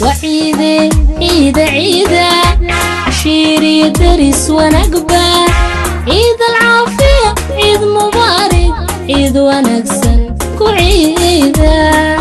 وعيدة عيدة عيدة عشيري درس ونقبة عيد العافية عيد مبارك عيد ونكسن كعيدة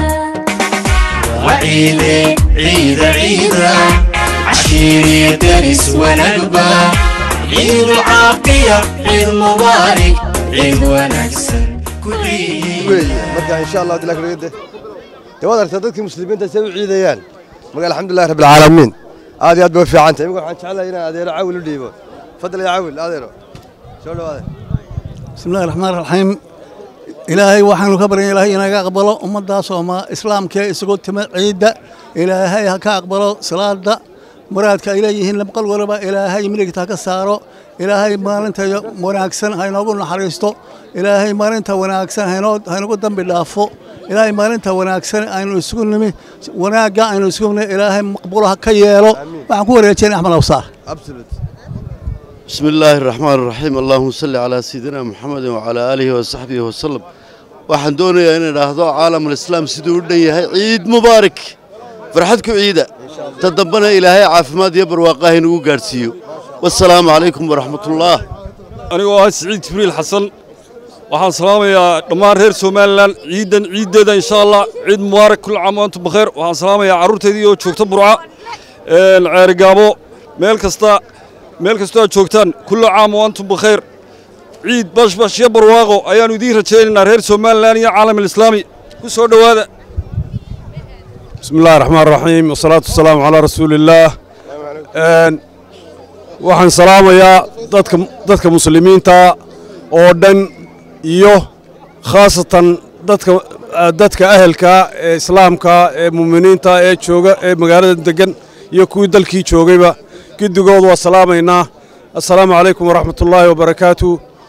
وعيدة عيدة عيدة عشيري درس ونقبة عيد العافية عيد مبارك عيد ونكسن كل عيد weeye marka insha allah hadii la kala gede dee waad aragtaa dadkii muslimiinta say u ciidayaan marka alxamdulillahi rabbil caalamiin aad iyo aad bay u fiican tahay imika waxaan jeclahay inaan adeero cawil u dhiibo fadal ya cawil adeero soo dhawaade بسم الله الرحمن الرحيم إلهي waxaanu ka baryan ilaahay inaga aqbalo ummaddaas oo ma islaamka isugu timid ciidda ilaahay ha ka aqbalo salaada muraadka ay leeyihiin labqal walaba ilaahay midigta ka saaro ilaahay maalinta wanaagsan ha inoogu naxariisto ilaahay maalinta wanaagsan hainoo hainagu dambi dhaafo ilaahay maalinta wanaagsan aynu isugu nimi wanaagga aynu isugu nimi ilaahay maqbulo ha ka yeelo waxaan ku wareejinay axmed awsaar absolute بسم الله الرحمن الرحيم اللهم صل على سيدنا محمد وعلى آله وصحبه وسلم waxaan doonayaa inaan idhaahdo caalamul islaam siduu u dhan yahay ciid mubaarak farxad ku ciida ta dambana ilaahay caafimaad iyo barwaaqaha inugu gaadhsiiyo wasalaamu calaykum waraxmatullaah anigoo ah siciid jibriil xasan waxaan salaamayaa dhammaan reer somalilan ciidan ciiddeeda insha allah ciid mubaarak kul caam wa antum bakheer waxaan salaamayaa carruurteydii oo joogta burca ceerigaabo meel kasta meel kastoo aad joogtaan kullu caam wa antum bakheer ciid bashbash iyo barwaaqo ayaannu idiin rajaynaynaa reer somalilan iyo caalam alislaami ku soo dhowaada بسم الله الرحمن الرحيم والصلاة والسلام على رسول الله Een, waxaan salaamayaa dadka dadka muslimiinta oo dhan iyo khaasatan dadka dadka ahelka ee islaamka ee muuminiinta ee jooga ee magaalada degan iyo kuwii dalkii joogayba giddigood waa salaamaynaa assalaamu calaykum waraxmat ullaahi wabarakaatu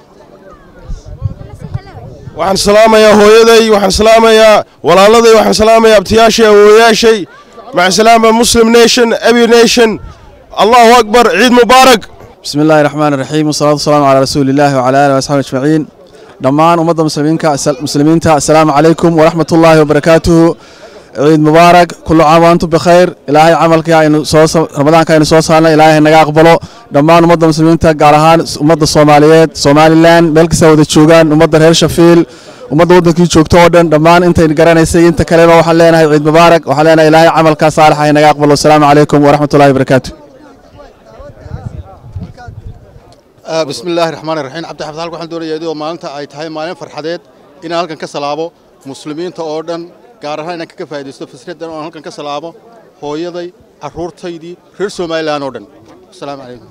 waxaan salaamayaa hooyaday waxaan salaamayaa walaaladay waxaan salaamayaa abtiyaashay awooyaashay maca salaama muslim nation abi nation allahu akbar ciid mubaarak بسم الله الرحمن الرحيم والصلاة والسلام على رسول الله وعلى آله وأصحابه أجمعين دمان أمة المسلمين مسلمين السلام عليكم ورحمة الله وبركاته عيد مبارك كل عام وأنتم بخير إلهي عملك إنه صوص رمضان كان صوص لنا إلهي نجا أقبله دمان أمة المسلمين قارهان أمة الصوماليات صومالي لان ملك سود الشوغان أمة الهير شفيل أمة ودكي joogto oo dhan dhammaan intay garanaysay inta kaleba waxaan leenahay ciid mubaarak waxaan leenahay ilaahay camalka saalixa inaga aqbalo asalaamu calaykum waraxmatullahi wabarakaatu بسم الله الرحمن الرحيم عبد الحفظ halkan waxaan doonayaa idoo maalinta ay tahay maalin farxadeed inaan halkan ka salaabo muslimiinta oo dhan gaar ahaan inaan kaga faa'iidaysto fasiradan oo aan halkan ka salaabo hooyaday carruurtaydii reer somalilan oo dhan asalaamu calaykum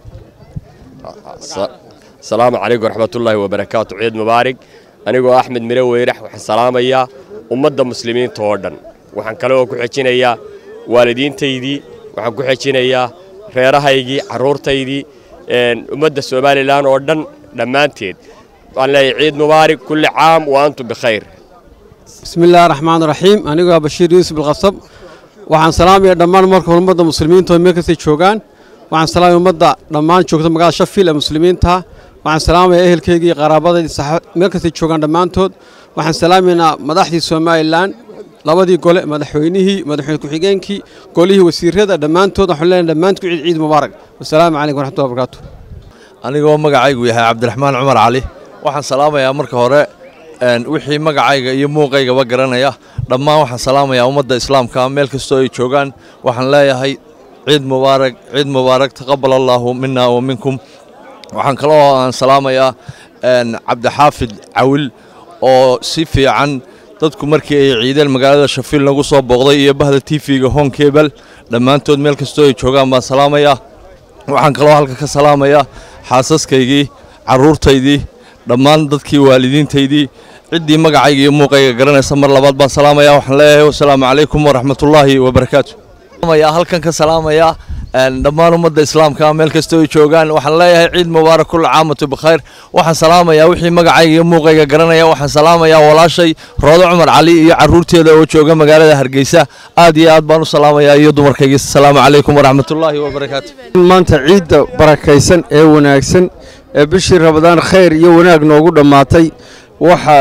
asalaamu calaykum waraxmatullaahi wabarakaatu ciid mubaarig anigoo axmed mire weyrax waxaan salaamayaa ummadda muslimiinta oo dhan waxaan kaloo ku xejinayaa waalidiintaydii waxaan ku xejinayaa reerahaygii carruurtaydii ummadda somalilan oo dhan dhammaanteed waan leeyahay ciid mubaarig kulli caam wa antum bikhayr بسم الله الرحمن الرحيم أنا بشير يوسف القصب waxaan salaamayaa dhammaan marka ummadda muslimiinta oo meel kastay joogaan waxaan salaamaya ummadda dhammaan joogta magaalada shafiil ee muslimiinta waxaan salaamayaa ehelkaygii iyo qaraabadaydii meel kastay joogaan dhammaantood waxaan salaamaynaa madaxdii somalilan labadii gole madaxweynihii madaxweyne ku-xigeenkii golihii wasiirada dhammaantood waxaan leenahay dhammaantood ciid ciid mubaarak wasalaamu calaykum waraxmatullahi wabarakaatu anigoo magacaygu yahay cabdiraxmaan cumar cali waxaan salaamayaa marka hore wixii magacayga iyo muuqaygaba garanaya dhammaan waxaan salaamayaa ummadda islaamka meel kastoo ay joogaan waxaan leeyahay ciid mubaarak ciid mubaarak taqabal allaahu mina wa minkum waxaan kaloo aan salaamayaa cabdixaafid cawil oo si fiican dadku markii ay ciideen magaalada shafiil nagu soo booqday iyo bahda tv-ga honkebel dhammaantood meel kastoo ay joogaan baan salaamayaa waxaan kaloo halka ka salaamayaa xaasaskaygii carruurtaydii dhammaan dadkii waalidiintaydii ciddii magacayga iyo muuqayga garanaysa mar labaad baan salaamayaa waxaan leeyahay wasalaamu calaykum waraxmatullaahi wabarakaatu halkan ka salaamayaa dhammaan ummadda islaamka meel kastoo ay joogaan waxaan leeyahay ciid mubaarak kulla caamatu bikhayr waxaan salaamayaa wixii magacayga iyo muuqayga garanaya waxaan salaamayaa walaashay roodo cumar cali iyo carruurteeda oo jooga magaalada hargeysa aad iyo aad baan u salaamayaa iyo dumarkayga asalaamu calaykum waraxmatullaahi wabarakaatu maanta ciidda barakaysan ee wanaagsan ee bishii rabadaan khayr iyo wanaag noogu dhammaatay waxaa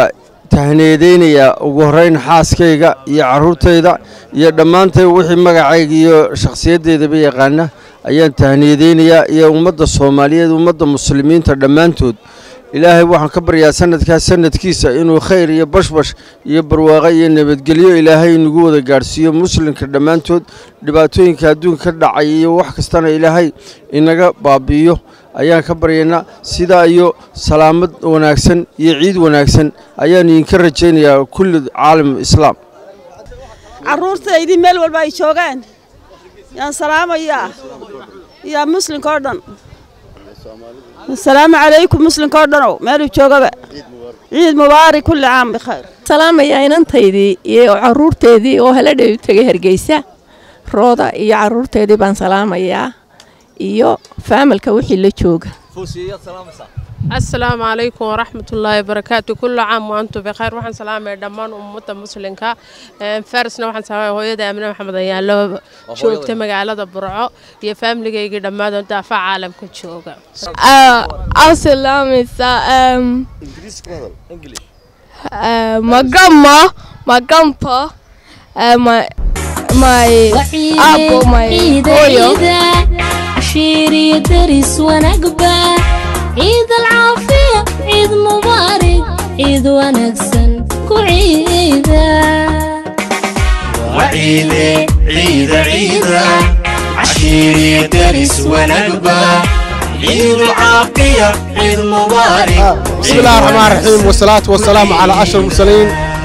tahneedeynayaa ugu horrayn xaaskayga iyo carruurtayda iyo dhammaantay wixii magacayga iyo shakhsiyaddeydaba yaqaana ayaan tahneedeynayaa iyo ummadda soomaaliyeed ummadda muslimiinta dhammaantood ilaahay waxaan ka baryaa sanadkaas sanadkiisa inuu khayr iyo bashbash iyo barwaaqo iyo nabadgelyo ilaahay nagu wada gaadhsiiyo muslimka dhammaantood dhibaatooyinka adduunka ka dhacay iyo wax kastana ilaahay inaga baabi'iyo ayaan ka baryaynaa sidaa iyo salaamad wanaagsan iyo ciid wanaagsan ayaan idinka rajaynayaa kulli caalam islaam carruurtaydii meel walba ay joogaan yaan salaamayaa iyo muslimka oo dhan asalaamu calaykum muslimka oo dhanow meeluu joogaba ciid mubaarak kulli caam bikhayr salaamayaa inantaydii iyo carruurteedii oo heladhay u tegay hargeysa rooda iyo carruurteedii baan salaamayaa iyo faamilka wixii la jooga asalaamu calaykum waraxmatullaahi wabarakaatu kullu caam waantum bikayr waxaan salaamaya dhammaan ummadda muslimka farisna waxaan salaamaya hooyada aamine maxamed ayaalo joogta magaalada burco iyo faamiligayga dhammaadoo daafa caalamka jooga asalaamisa magama magampa my abo my hooyo عشيري درس ونقبة عيد العافية عيد مبارك عيد ونكسن كعيدة وعيدة عيد عيدة عشيري درس ونقبة عيد العافية عيد مبارك بسم الله الرحمن الرحيم والصلاة والسلام على أشرف المرسلين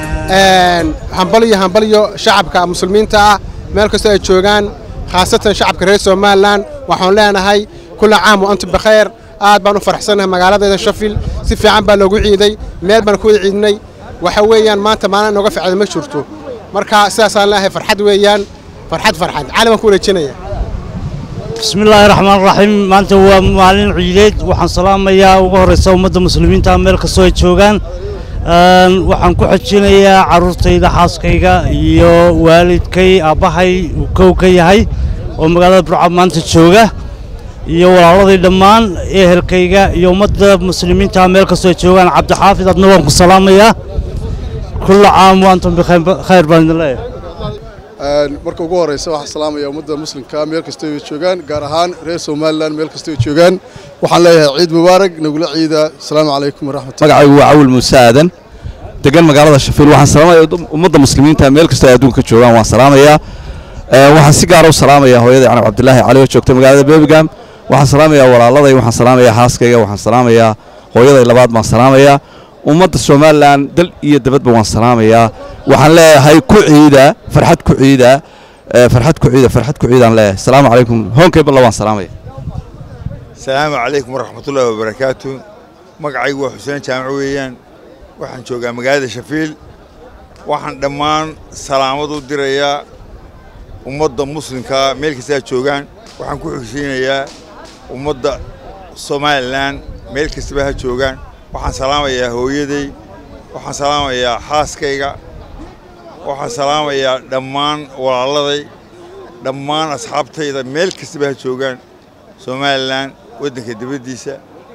هنبليو هنبليو شعبك مسلمين تا meel kastoo ay joogaan khaasatan shacabka reer somalilan waxaan leenahay kulla caam wa antum bikhayr aad baan u faraxsanahay magaaladeeda shafil si fiican baa loogu ciiday meel baan ku wada ciidnay waxa weeyaan maanta maalin nooga ficda ma jirto marka sidaasaan leeyahay farxad weeyaan farxad farxad cali baan ku wareejinaya بسم الله الرحمن الرحيم maanta waa maalin ciideed waxaan salaamayaa ugu horeysa ummadda muslimiinta meel kastoo ay joogaan waxaan ku xojinayaa carruurtayda xaaskayga iyo waalidkay aabbahay uu kow ka yahay oo magaalada burca maanta jooga iyo walaaladii dhammaan ehelkayga iyo ummadda muslimiinta meel kastoo ay joogaan cabdixaafid adna waan ku salaamayaa kulla caam waantum bikhayr baan idin leeyahay marka ugu horeysa waxaan salaamaya ummadda muslimka meel kastoo ay joogaan gaar ahaan reer somalilan meel kastoo ay joogaan waxaan leeyahay ciid mubaarak nagula ciida asalaamu calaykum waraxmatullahi magacaygu waa cawil muuse aadan degan magaalada shafiil waxaan salaamaya ummadda muslimiinta meel kastoo ay adduunka ka joogaan waan salaamayaa waxaan si gaara u salaamayaa hooyada canab cabdilaahi cali oo joogta magaalada birmingham waxaan salaamayaa walaaladay waxaan salaamayaa xaaskayga waxaan salaamayaa hooyaday labaad baan salaamayaa ummadda somalilan dal iyo dabadba waan salaamayaa waxaan leeyahay ku ciida farxad ku ciida farxad ku ciida farxad ku ciidaan leeyahay asalaamu calaykum hoonkayba waan salaamaya asalaamu calaykum waraxmatullaahi wabarakaatu magacaygu waa xuseen jaamac weeyaan waxaan joogaa magaalada shafiil waxaan dhammaan salaamad u dirayaa ummadda muslimkaa meel kastaa joogaan waxaan ku xigsiinayaa ummadda somalilan meel kastaba ha joogaan waxaan salaamayaa hooyaday waxaan salaamayaa xaaskayga waxaan salaamayaa dhammaan walaaladay dhammaan asxaabtayda meel kastaba ha joogaan somalilan waddanka dibaddiisa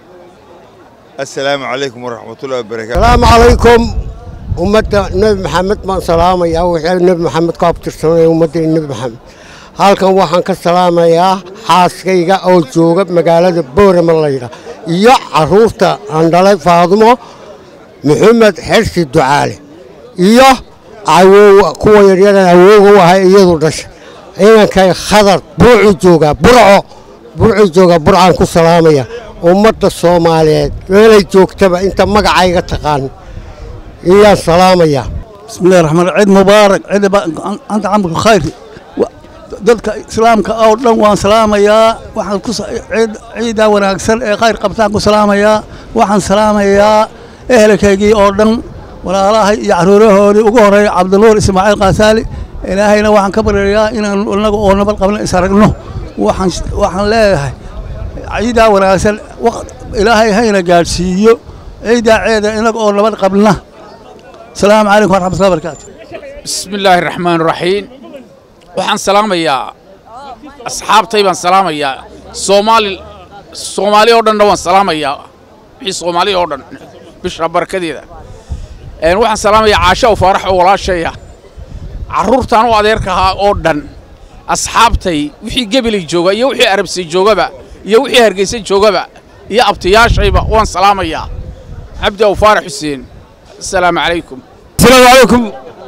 assalaamu calaykum waraxmatullahi wabarakaatu السلام عليكم ummadda nebi maxamed baan salaamayaa wixii nebi maxamed ku abtirsanaya ummadda nebi maxamed halkan waxaan ka salaamayaa xaaskayga oo jooga magaalada boorama layidha iyo carruurta aan dhalay faadumo maxamed xersi ducaale iyo awoowa kuwa yaryaran awooga u ahay iyadu dhasha inankay khadar burcu joogaa burco burcu joogaa burcaan ku salaamaya ummadda soomaaliyeed meelay joogtaba inta magacayga taqaan iyaan salaamayaa بسم الله الرحمن الرحيم عيد مبارك عيد ب... أنت عمك خير dadka islaamka oo dhan waan salaamayaa waxaan ku ciid ciida wanaagsan ee khayr qabtaan ku salaamayaa waxaan salaamayaa ehelkaygii oo dhan walaalahay iyo caruurahoodii ugu horeeya cabdinuur ismaaciil qaasaali ilaahayna waxaan ka baryayaa inaan inaga oo nabad qabna is aragno waxaan waxaan leeyahay ciidaa wanaagsan ilaahay hayna gaadhsiiyo ciidaa ceeda inaga oo nabad qabna السلام عليكم ورحمة الله وبركاته بسم الله الرحمن الرحيم waxaan salaamayaa asxaabtay baan salaamayaa soomaali soomaali oo dhanna waan salaamayaa wixii soomaali oo dhan bisha barakadeeda Een, waxaan salaamayaa caasha u faarax oo walaashaya carruurtaan u adeerka ahaa oo dhan asxaabtay wixii gebelay jooga iyo wixii arabsay joogaba iyo wixii hargeysa joogaba iyo abtiyaashayba waan salaamayaa cabdi aw faarax xuseen asalaamu calaykum السلام عليكم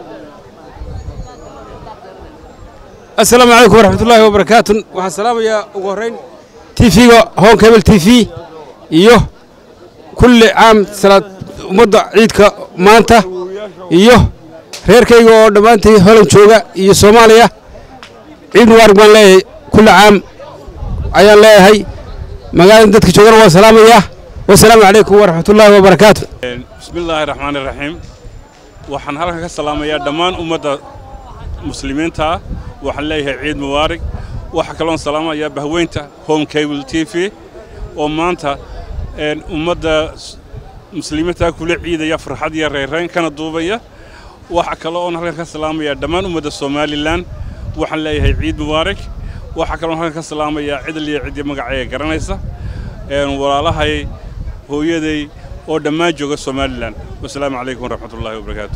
السلام عليكم ورحمة الله وبركاته waxaan salaamayaa ugu horreyn tv-ga home cable tv iyo kulli caam salaad ummadda ciidka maanta iyo reerkayga oo dhammaantii holan jooga iyo soomaaliya ciid mubaarak baan leeyahay kulli caam ayaan leeyahay magaalada dadka joogana waan salaamayaa wasalaamu calaykum waraxmat ullaahi wabarakaatu بسم الله الرحمن الرحيم waxaan halkan ka salaamayaa dhammaan ummadda muslimiinta ah waxaan leeyahay ciid mubaarak waxaa kaloon salaamayaa bahweynta home cable t v oo maanta een, ummadda s- muslimiinta kula ciidaya farxad iyo reerayn kana duubaya waxaa kale oon halkan ka salaamayaa dhammaan ummadda somalilan waxaan leeyahay ciid mubaarak waxaa kaloon halkan ka salaamayaa cidal iyo ciddii magacayga garanaysa een, walaalahay hooyaday oo dhammaan jooga somalilan wasalaamu calaykum waraxmat ullaahi wabarakaatu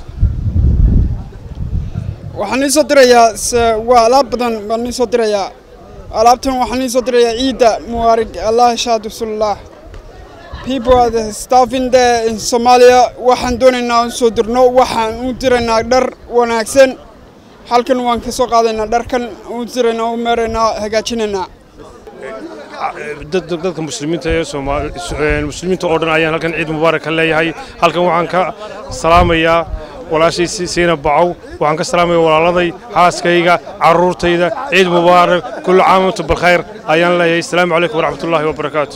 waxaan ii soo dirayaa s- waa alaab badan baan ii soo dirayaa alaabtan waxaan ii soo dirayaa ciidda muwaarig allah shaadu sullah people are the staff in there in Somalia waxaan doonaynaa aan soo dirno waxaan u diraynaa dhar wanaagsan halkan waan ka soo qaadaynaa dharkan u diraynaa u meeraynaa hagaajinaynaa dad- dadka muslimiinta ee Soomaali ee muslimiinta oo dhan ayaan halkan ciid mubaarak ka leeyahay halkan waxaan ka salaamayaa walaashay Si- siina bacow waxaan ka salaamayaa walaaladay xaaskayga carruurtayda ciid mubaarak kullu caam wa antum bilkhayr ayaan leeyahay asalaamu calaykum waraxmatullaahi wabarakaatu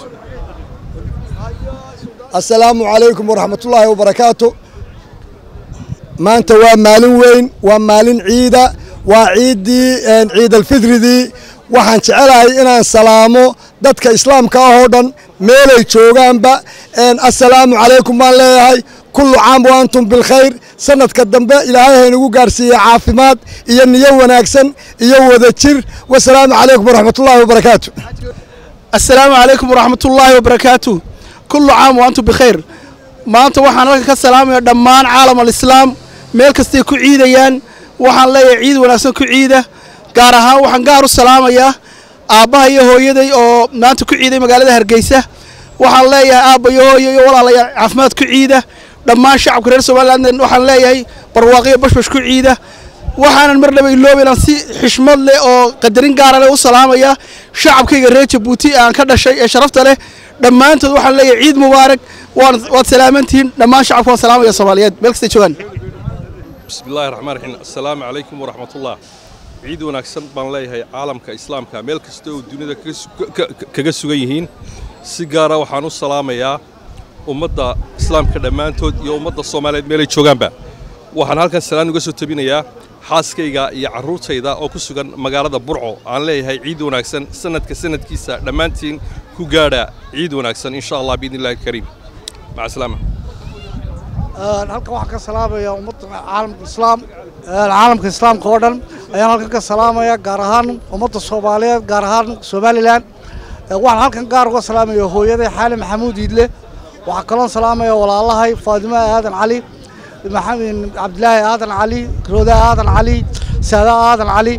asalaamu calaykum waraxmatullaahi wabarakaatu maanta waa maalin weyn waa maalin ciida waa ciiddii een, ciid alfidridii waxaan jecelahay inaan salaamo dadka islaamka ah oo dhan meelay joogaanba een, assalaamu calaykum baan leeyahay kullu caam wa antum bilkhayr sanadka dambe ilaahay haynagu gaarsiiye caafimaad iyo niyo wanaagsan iyo wadajir wasalaamu calaykum waraxmatullaahi wabarakaatu السلام عليكم ورحمة الله وبركاته كل عام وأنتم بخير maanta waxaan halkan ka salaamayaa dhammaan caalam alislaam meel kastay ku ciidayaan waxaan leeyahay ciid wanaagsan ku ciida gaar ahaan waxaan gaar u salaamayaa aabbaha iyo hooyaday oo maanta ku ciiday magaalada hargeysa waxaan leeyahay aabba iyo hooyo iyo walaalayaal caafimaad ku ciida dhammaan shacabka reer somaliland waxaan leeyahay barwaaqiyo bashbash ku ciida waxaanan mar dhaba iloobaynan si xishmad leh oo qadarin gaara leh u salaamayaa shacabkayga reer jabuuti ee aan ka dhashay ee sharafta leh dhammaantood waxaan leeyahay ciid mubaarak waan waad salaamantihiin dhammaan shacabka waan salaamaya soomaaliyeed meel kastay joogaan بسم الله الرحمن الرحيم السلام عليكم ورحمة الله ciid wanaagsan baan leeyahay caalamka islaamka meel kasta oo dunida kaga su- ka- ka- kaga sugan yihiin si gaara waxaan u salaamayaa ummadda islaamka dhammaantood iyo ummadda soomaaliyeed meelay joogaanba waxaan halkan salaan uga soo tabinayaa xaaskayga iyo carruurtayda oo ku sugan magaalada burco aan leeyahay ciid wanaagsan sanadka sanadkiisa dhammaantiin ku gaadha ciid wanaagsan insha allah biidni illahi alkariim maca salaama halkan waxaan ka salaamayaa ummadda caalamka islaam caalamka islaamka oo dhan ayaan halkan ka salaamayaa gaar ahaan ummadda soomaaliyeed gaar ahaan somalilan waxaan halkan gaar uga salaamaya hooyaday xaali maxamuud iidle waxaa kaloon salaamaya walaalahay faadimo aadan cali maxamed cabdilaahi aadan cali rooda aadan cali saada aadan cali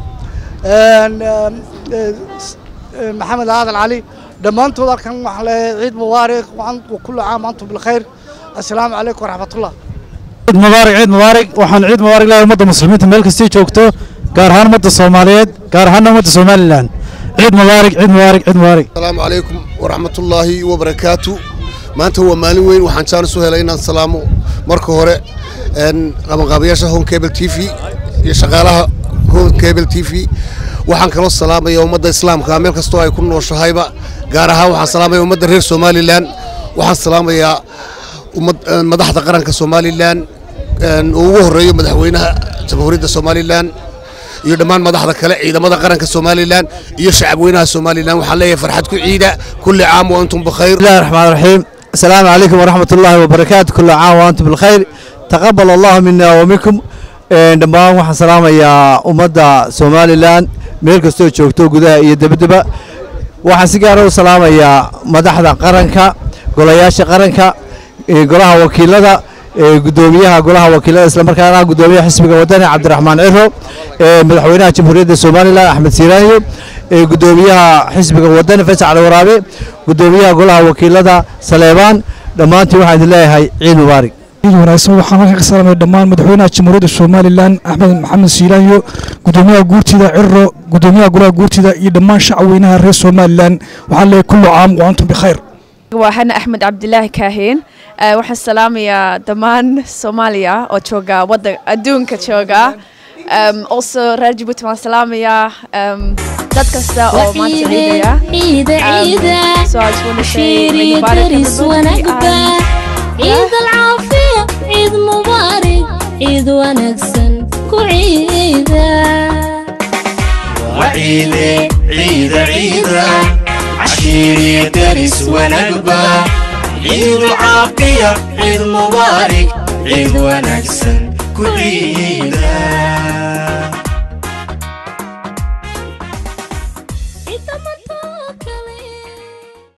maxamed aadan cali dhammaantood halkan waxaan leeyahay ciid mubaarak kullu caam antum bilkhayr assalaamu calaykum waraxmatullah ciid mubaarak ciid mubaarak waxaan ciid mubaarak leeyahay ummadda muslimiinta meel kastay joogto gaar ahaan ummadda soomaaliyeed gaar ahaan ummadda somalilan ciid mubaarak ciid mubaarak ciid mubaarak asalaamu calaykum waraxmatullaahi wabarakaatu maanta waa maalin weyn waxaan jaanis u helay inaan salaamo marka hore een, qabanqaabayaasha home cable t v iyo shaqaalaha home cable t v waxaan kaloo salaamaya ummadda islaamka meel kastoo ay ku nooshahayba gaar ahaan waxaan salaamaya ummadda reer somalilan waxaan salaamayaa ummad een, madaxda qaranka somalilan een, oo ugu horeeyo madaxweynaha jamhuuriyadda somalilan iyo dhammaan madaxda kale ciidamada qaranka somalilan iyo shacabweynaha somalilan waxaan leeyahay farxad ku ciida kulli caam wa antum bikhayr بسم الله الرحمن الرحيم السلام عليكم ورحمة الله وبركاته كل عام وأنتم بالخير تقبل الله منا ومنكم Een, dhammaan waxaan salaamayaa ummadda somalilan meel kastoo joogto gudaha iyo debadeba waxaan si gaara u salaamayaa madaxda qaranka golayaasha qaranka ee golaha wakiilada ee guddoomiyaha golaha wakiilada islamarkaana guddoomiyaha xisbiga wadani cabdiraxmaan ciro ee madaxweynaha jamhuuriyadda somalilan axmed siiraanyo ee guddoomiyaha xisbiga wadani faysal cali waraabe guddoomiyaha golaha wakiilada saleebaan dhammaantiin waxaan idin leeyahay ciid mubaarig ciid wanaagsan waxaan halkan ka salaamay dhammaan madaxweynaha jamhuuriyadda somalilan axmed maxamed siilaanyo guddoomiyaha guurtida ciro guddoomiyaha golaha guurtida iyo dhammaan shacweynaha reer somalilan waxaan leeyahay kullu caam wa antum bikhayr waa xana axmed cabdilaahi kaahin Eh, waxaan salaamayaa dhammaan soomaaliya oo jooga wadda adduunka jooga Um, also reer jabuuti waan salaamayaa um, dad kasta oo maanta ciidaya ciida ciida Um, so I just want to say عشيري Eid Mubarak درس everybody, ونقبة and- عيد العافية عيد مبارك عيد ونكسن كعيدة وعيدة عيدة عيدة عشيري درس ونقبة عيد العافية عيد مبارك عيد ونكسن كل عيدة